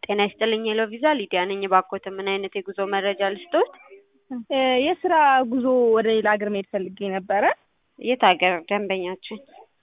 ጤና ይስጥልኝ ሄሎ ቪዛ ሊዲያ ነኝ። እባክዎትን ምን አይነት የጉዞ መረጃ ልስጥዎት? የስራ ጉዞ ወደ ሌላ ሀገር መሄድ ፈልጌ ነበረ። የት ሀገር ደንበኛችን?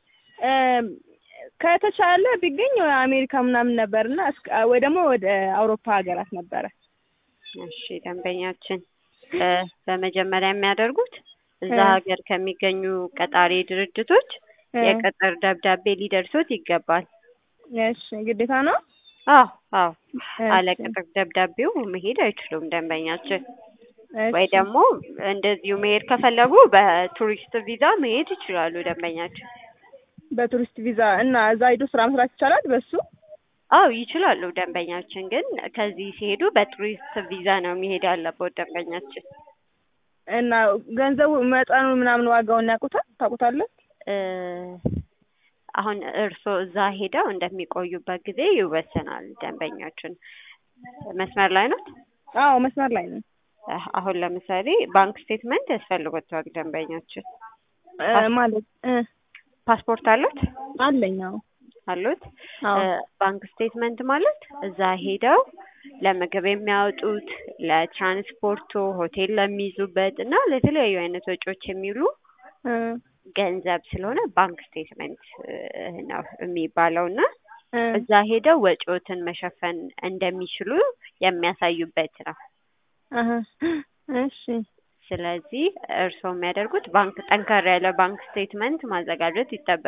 ከተቻለ ቢገኝ አሜሪካ ምናምን ነበርና ወይ ደግሞ ወደ አውሮፓ ሀገራት ነበረ። እሺ ደንበኛችን በመጀመሪያ የሚያደርጉት እዛ ሀገር ከሚገኙ ቀጣሪ ድርጅቶች የቅጥር ደብዳቤ ሊደርሶት ይገባል። እሺ ግዴታ ነው? አዎ አዎ አለ ቅጥር ደብዳቤው መሄድ አይችሉም ደንበኛችን። ወይ ደግሞ እንደዚሁ መሄድ ከፈለጉ በቱሪስት ቪዛ መሄድ ይችላሉ ደንበኛችን። በቱሪስት ቪዛ እና እዛ ሄዶ ስራ መስራት ይቻላል በሱ? አዎ ይችላሉ ደንበኛችን። ግን ከዚህ ሲሄዱ በቱሪስት ቪዛ ነው መሄድ ያለበት ደንበኛችን። እና ገንዘቡ መጠኑ ምናምን ዋጋውን ያውቁታል ታውቁታለህ? አሁን እርስዎ እዛ ሄደው እንደሚቆዩበት ጊዜ ይወሰናል ደንበኛችን። መስመር ላይ ኖት? አዎ መስመር ላይ ነው። አሁን ለምሳሌ ባንክ ስቴትመንት ያስፈልጎታል ደንበኛችን። ማለት ፓስፖርት አሉት? አለኝ አዎ። አሉት? ባንክ ስቴትመንት ማለት እዛ ሄደው ለምግብ የሚያወጡት፣ ለትራንስፖርቱ፣ ሆቴል ለሚይዙበት እና ለተለያዩ አይነት ወጪዎች የሚውሉ ገንዘብ ስለሆነ ባንክ ስቴትመንት ነው የሚባለው እና እዛ ሄደው ወጪዎትን መሸፈን እንደሚችሉ የሚያሳዩበት ነው። እሺ ስለዚህ እርስዎ የሚያደርጉት ባንክ ጠንከር ያለ ባንክ ስቴትመንት ማዘጋጀት ይጠበቅ